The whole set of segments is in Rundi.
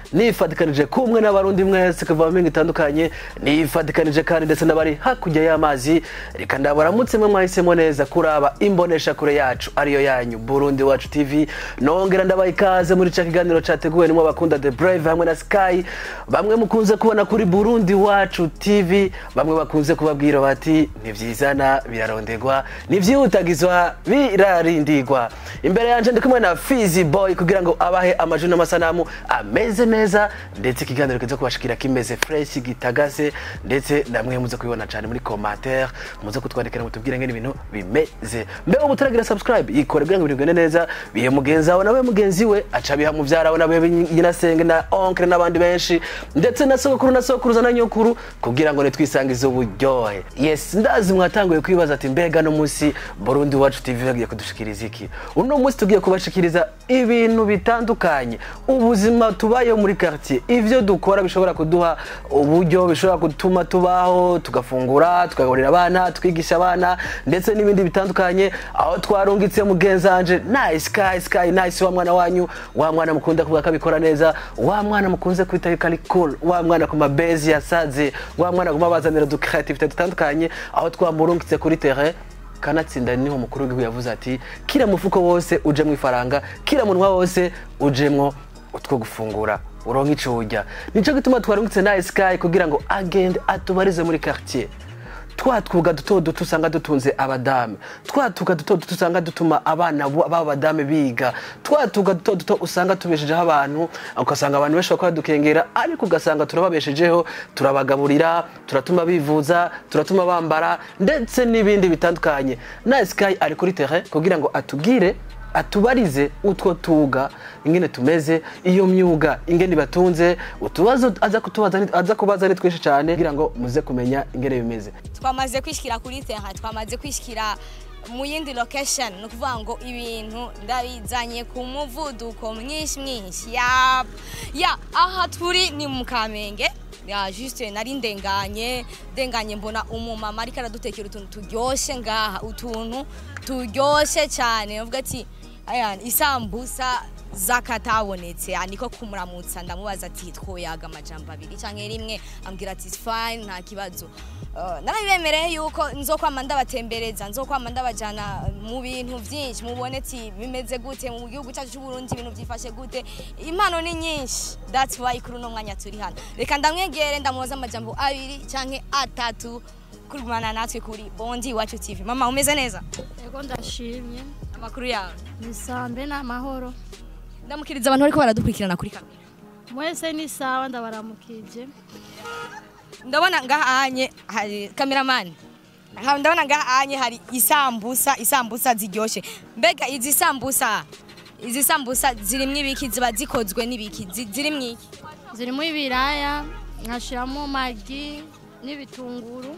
nifatikanije kumwe n'abarundi mwese kuva mu mpinga itandukanye nifatikanije kandi ndetse n'abari hakurya y'amazi reka ndabaramutse mwe mwahisemo neza kuraba imbonesha kure yacu ariyo yanyu burundi wacu tv nongera ndabaha ikaze muri ca kiganiro categuwe nimwe bakunda the brave hamwe na sky bamwe mukunze kubona kuri burundi wacu tv bamwe bakunze kubabwira bati ntivyizana biraronderwa ntivyihutagizwa birarindigwa imbere yanje ndi kumwe na fizi boy kugira ngo abahe amajwi n'amasanamu ameze neza ndetse ikiganiro kiza kubashikira kimeze fresh gitagase ndetse namwe muze kubibona cyane muri commentaire muze kutwandikira mutubwire ngene ibintu bimeze mbe ubu turagira subscribe yikore kugira ngo ibintu bigende neza bihe mugenzi wawe nawe mugenzi we aca biha muvyara we nawe nyinasenge na oncle n'abandi benshi ndetse na sogokuru na sokuruza na nyokuru kugira ngo nitwisangize uburyohe yes ndazi mwatanguye kwibaza ati mbega no munsi Burundi wacu TV bagiye kudushikiriza iki uno munsi tugiye kubashikiriza ibintu bitandukanye ubuzima tubayeho muri quartier ivyo dukora bishobora kuduha uburyo bishobora gutuma tubaho tugafungura tukagaburira abana twigisha abana ndetse n'ibindi bitandukanye aho twarungitse mugenzanje nice sky sky nice wa mwana wanyu wa mwana mukunda kuvuga ko abikora neza wa mwana mukunze kwita yuko ari cool wa mwana ku mabezi yasaze wa mwana guma bazanira du creativité dutandukanye aho twamurungitse kuri terrain kanatsinda niho mukuru w'igihugu yavuze ati kira mufuko wose ujemwo ifaranga kira munwa wose ujemwo utwo gufungura uronka ico urya nico gituma twarungitse na sky kugira ngo agende atubarize muri quartier twa twuga duto duto usanga dutunze abadamu twa twuga duto duto usanga dutuma abana b'aba badame biga twa twuga duto duto usanga tubeshejeho abantu ugasanga abantu benshi bakora dukengera ariko ugasanga turababeshejeho turabagaburira turatuma bivuza turatuma bambara ndetse n'ibindi bitandukanye na sky ari kuri terrain kugira ngo atubwire atubarize utwo tuga ingene tumeze iyo myuga ingene batunze utubazo aza kutubaza aza kubaza ni twinshi cyane kugira ngo muze kumenya ingene bimeze twamaze kwishikira kuri terrain twamaze kwishikira mu yindi location ni ukuvuga ngo ibintu ndabizanye ku muvuduko mwinshi mwinshi ya ya aha turi ni mu kamenge ya juste nari ndenganye ndenganye mbona umumama ariko aradutekera utuntu turyoshye ngaha utuntu turyoshye cyane avuga ati aya isambusa zakatabonetse niko kumuramutsa ndamubaza ati twoyaga amajambo abiri cyangwa rimwe ambwira ati fine nta kibazo Uh, narabibemereye yuko nzokwama ndabatembereza nzokwama ndabajana mu bintu byinshi mubone ati bimeze gute mu gihugu cyacu cy'u Burundi ibintu byifashe gute impano ni nyinshi that's why kuri uno mwanya turi hano reka ndamwegere ndamubaza amajambo abiri canke atatu kurumana natwe kuri Bondi Iwacu TV mama umeze neza Ego ndashimye amakuru yawe ni sambe n'amahoro ndamukiriza abantu bariko baradukurikirana kuri kamera mwese ni sawa ndabaramukije ndabona ngahanye hari cameraman Ha, ndabona ngahanye hari isambusa isambusa ziryoshe mbega izi sambusa izi sambusa zirimwo ibiki ziba zikozwe n'ibiki Zi- zirimwo iki zirimo ibiraya nkashiramo magi n'ibitunguru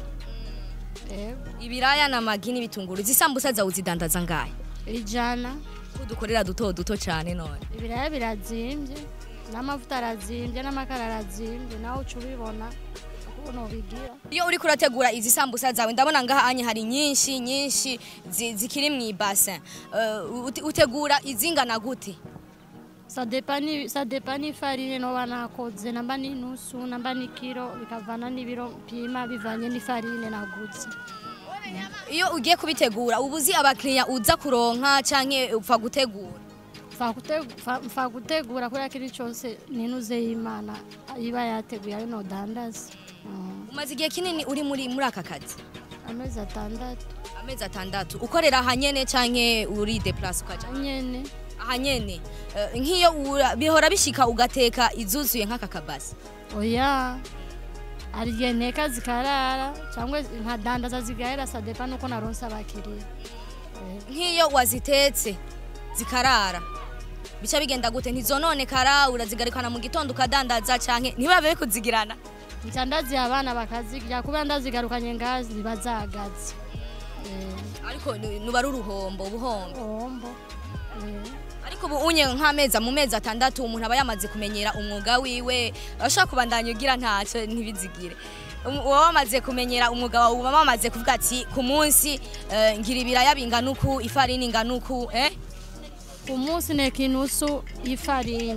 Ego ibiraya n'amagi n'ibitunguru izi sambusa zawe uzidandaza ngahe ijana ko dukorera duto duto cyane none ibiraya birazimbye n'amavuta arazimbye n'amakara arazimbye nawe uca ubibona ukuntu ubigira iyo uriko urategura izi sambusa zawe ndabona ngahanye hari nyinshi nyinshi zi- zikiri mu ibase Uh, ute- utegura izingana gute sadepa ni sadepa ni farine noba nakoze namba ni nusu namba ni kilo bikavana n'ibiro mpima bivanye n'ifarine naguze iyo ugiye kubitegura uba uzi abakiriya uza kuronka canke upfa gutegura Mfa gute- mfa- mfa gutegura kuriya kiri cyose ninuze y'imana iba yateguye ayo nodandaza Mm, umaze igihe kinini uri muri muri aka kazi amezi atandatu amezi atandatu ukorera ahanyene canke uri deplace ukaja nyene ahanyene Eh, nk'iyo ura- bihora bishika ugateka izuzuye nk'aka kabasi oya hari igihe nteka zikarara cyangwa nkadandaza zigahera sadepa nuko naronse abakiriya nk'iyo wazitetse zikarara bica bigenda gute ntizononekara urazigarikana mu gitondo ukadandaza canke ntibabe kuzigirana nca ndaziha abana bakazirya kubera ndazigarukanye ngaha ziba zagaze ariko ni- nuba ari uruhombo ubuhombo ombo ariko ubu unye nk'amezi mu mezi atandatu umuntu aba yamaze kumenyera umwuga wiwe ashobora kubandanya ugira ntacyo ntibizigire Um- uba wamaze kumenyera umwuga wawe uba wamaze kuvuga ati ku munsi eh, ngira ibiraya bingana uku ifarini ingana uku eh? ku munsi neka inusu y'ifarini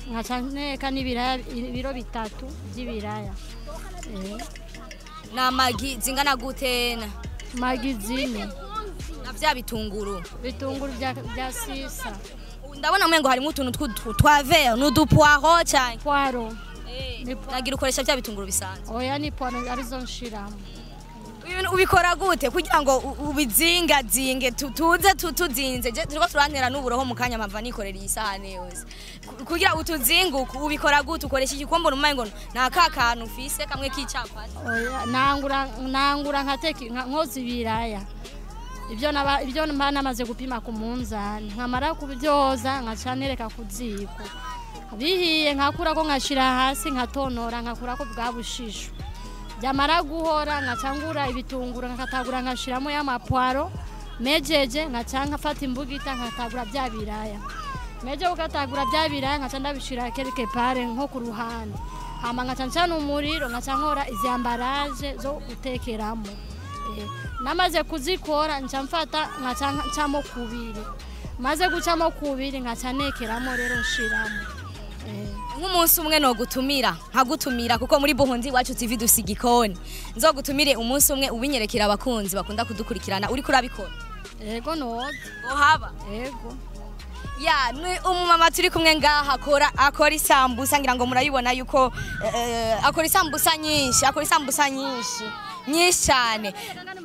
nkaca nteka n'ibiraya ibiro bitatu by'ibiraya Eh, na magi zingana gute na magi zine na vya bitunguru bitunguru bya bya sisa ndabona mwengo harimo utuntu tw'udu- twa vert n'udupwaro cyane pwaro Eh, Ni po- nagira ukoresha vya bitunguru bisanzwe oya ni pwaro arizo nshiramo Ibintu ubikora gute kugira ngo u- ubizingazinge tu- tuze tu- tuzinze Je- turiko turantera n'uburoho mu kanya mpava nikorera iyi sahane yose Ku- kugira utuzinguke ubikora gute ukoresha igikombe numva ngo nta ka kantu ufise kamwe k'icapati oya nangura nangura nkateka nka- nkoza ibiraya ibyo naba ibyo mba namaze gupima ku munzani nkamara kubyoza nkaca nereka ku ziko bihiye nkakurako nkashira hasi nkatonora nkakurako bwa bushisho byamara guhora nkaca ngura ibitunguru nkatagura nkashiramo y'amapwaro mejeje nkaca nkafata imbugita nkatagura bya biraya meje ukatagura bya biraya nkaca ndabishira quelque part nko ku ruhande hama nkaca ncana umuriro nkaca nkora izi ambaraje zo gutekeramo Eh, namaze kuzikora nca mfata nkaca ncamo kubiri maze gucamo kubiri nkaca nekeramo rero nshiramo Eh, nk'umunsi umwe nogutumira nkagutumira kuko muri buhundi iwacu tv dusa igikoni nzogutumire umunsi umwe ubinyerekera abakunzi bakunda kudukurikirana uriko urabikora ego noza ohaba ego ya ni umumama turi kumwe ngaha akora akora isambusa ngira ngo murayibona yuko eh, akora isambusa nyinshi akora isambusa nyinshi nyinshi cyane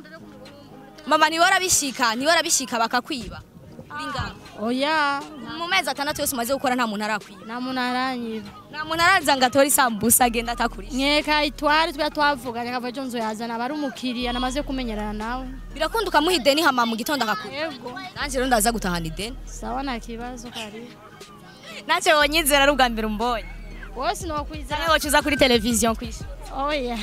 mama ntiwora bishika ntiwora bishika bakakwiba uri ngaha oya mu mezi atandatu yose umaze gukora nta muntu arakwiba nta muntu aranyiba nta muntu araza ngo atore isambusa agenda atakurisha nkeka itwari twa twavuganye akava ejo nzoyazana aba ari umukiriya namaze kumenyerana nawe birakunda ukamuha ideni hama mu gitondo akakura ego nanjye rero ndaza gutahana ideni sawa nta kibazo karibu nanjye wonyizera ari ubwa mbere umbonye wose nokwizera cyangwa wacuza kuri televiziyo kwisha oya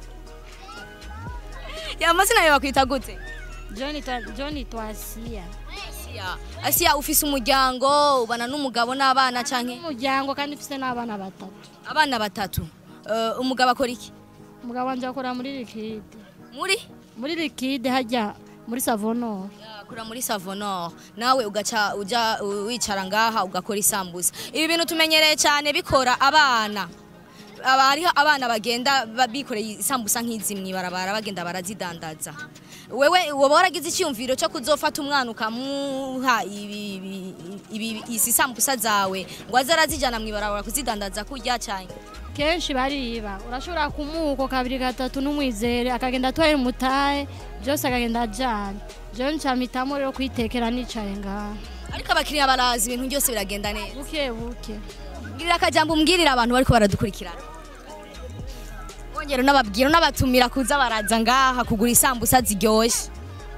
ya amazina yawe bakwita gute john twa- john twasiya Asiya, Asiya ufise umuryango ubana n'umugabo n'abana canke umuryango kandi mfite n'abana batatu abana batatu Eh, umugabo akora iki umugabo wanje akora muri likide muri muri likide hajya muri savonoro akora muri savonor nawe ugaca uja uh, wicara ngaha ugakora isambusa ibi bintu tumenyereye cyane bikora abana aba hariho abana bagenda ba- bikoreye isambusa nk'izi mw'ibarabara bagenda barazidandaza wewe woba waragize icyumviro cyo kuzofata umwana ukamuha ibi- ibi- ibi- izi sambusa zawe ngo aze arazijana mw'ibarabara kuzidandaza kurya cyane kenshi bariba urashobora kumuko kabiri gatatu n'umwizere akagenda atwaye umutahe byose akagenda ajyana jewe ncamitamo rero kwitekera nicaye ngaha ariko abakiriya barazi ibintu byose biragenda neza buke buke mbwirira akajambo umbwirira abantu bariko baradukurikirana wongera unababwira unabatumira kuza baraza ngaha kugura isambusa ziryoshye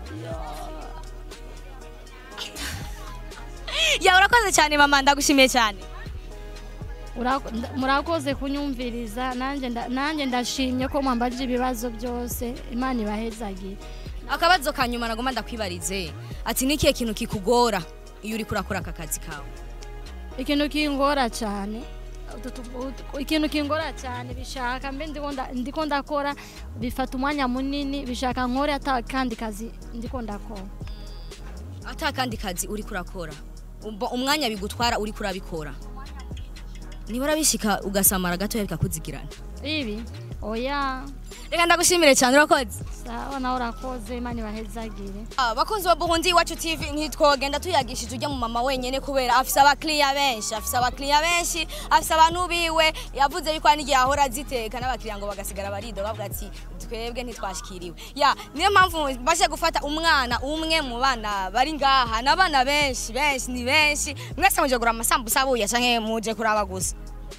ya urakoze cyane mama ndagushimiye cyane Urako- nda- murakoze kunyumviriza nanjye nda- nanjye ndashimye ko mwambajije ibibazo byose imana ibahezagire akabazo ka nyuma nagomba ndakwibarize ati ni ikihe kintu kikugora iyo uri kurakora aka kazi kawe ikintu kingora cyane utu- tu- utu- ikintu kingora cyane bishaka mbe ndiko nda- ndiko ndakora bifata umwanya munini bishaka nkore ata kandi kazi ndiko ndakora ata kandi kazi uri kurakora Umva umwanya bigutwara uri kurabikora nibura bishika ugasamara gatoya bikakuzigirana ibi oya reka ndagushimire cyane urakoze sawa nawe urakoze imana ibahezagire abakunzi ba buhundi iwacu tv ntitwogenda tuyagishije ujya mu mama wenyine kubera afise abakiriya benshi afise abakiriya benshi afise abantu biwe yavuze yuko hari n'igihe ahora aziteka n'abakiriya ngo bagasigara barido bavuga ati twebwe ntitwashikiriwe ya niyo mpamvu baje gufata umwana umwe mu bana bari ngaha ni abana benshi benshi ni benshi mwese muje kugura amasambusa abuya canke muje kuraba gusa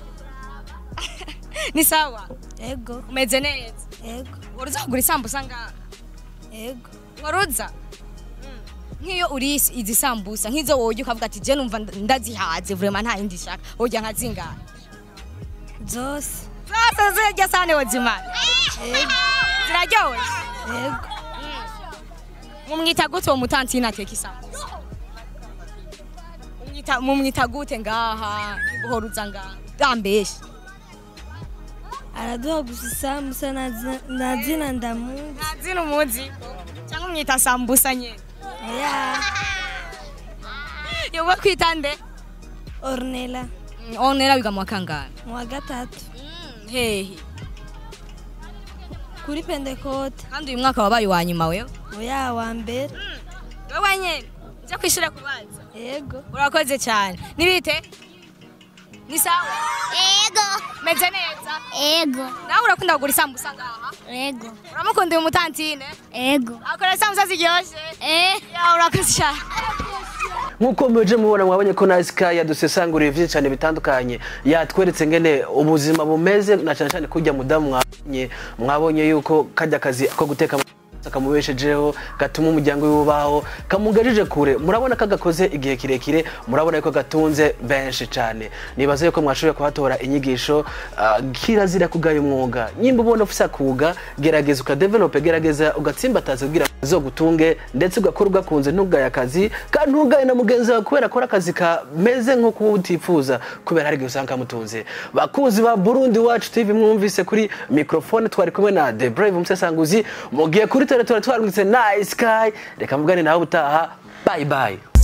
ni sawa Ego, umeze neza ego, waruza kugura isambusa ngaha ego. waruza nk'iyo uri izi sambusa nk'izo wowe ukavuga ati je numva ndazihaze vraiment nta yindi shaka woja nkazingana Zose. zose zirya sane wozimana ziraryoshe Ego. mumwita gute uwo mutantine ateka isambusa Mumwita- mumwita gute ngaha uhoruza ngaha gambeshe Araduha gusa isambusa na zi- na zina ndamuzi. ntazina umuzi cyangwa umwita sambusa nyene Oya. yoba kwita nde Ornella. onera wiga mu wa kangahe mu wa gatatu hehe kuri pentekote kandi uyu mwaka wabaye uwa nyuma wewe oya wa mbere wewe nyene ujya kwishura kubanza yego urakoze cyane nibite ni sawa Ego, meze neza ego, nawe urakunda kugura isambusa ngaha ego, uramukunda uyu mutantine ego. akora isambusa ziryoshe Eh, ya urakoze cyane nk'uko muje mubona mwabonye ko na sky yadusesanguriye byinshi cyane bitandukanye yatweretse ngene ubuzima bumeze na cyane cyane kujya mudamu mwabonye mwabonye yuko kajya akazi ko guteka kamubeshejeho gatuma umuryango we ubaho kamugejeje kure murabona ko agakoze igihe kirekire murabona yuko gatunze benshi cyane nibaza yuko mwashoboye kuhatora inyigisho ah, kirazira kugaya umwuga nyimba ubona ufise akuga gerageza ukadevelope gerageza ugatsimbataza kugira ngo zogutunge ndetse ugakora ugakunze ntugaye akazi kandi ntugaye na mugenzi wawe kubera akora akazi kameze nk'uko utifuza kubera hari igihe usanga kamutunze bakuzi ba burundi wacu tv mwumvise kuri mikrofone twari kumwe na the brave umusesanguzi mugiye kuri teletora twarungitse nice sky reka mvugane nawe utaha bye bye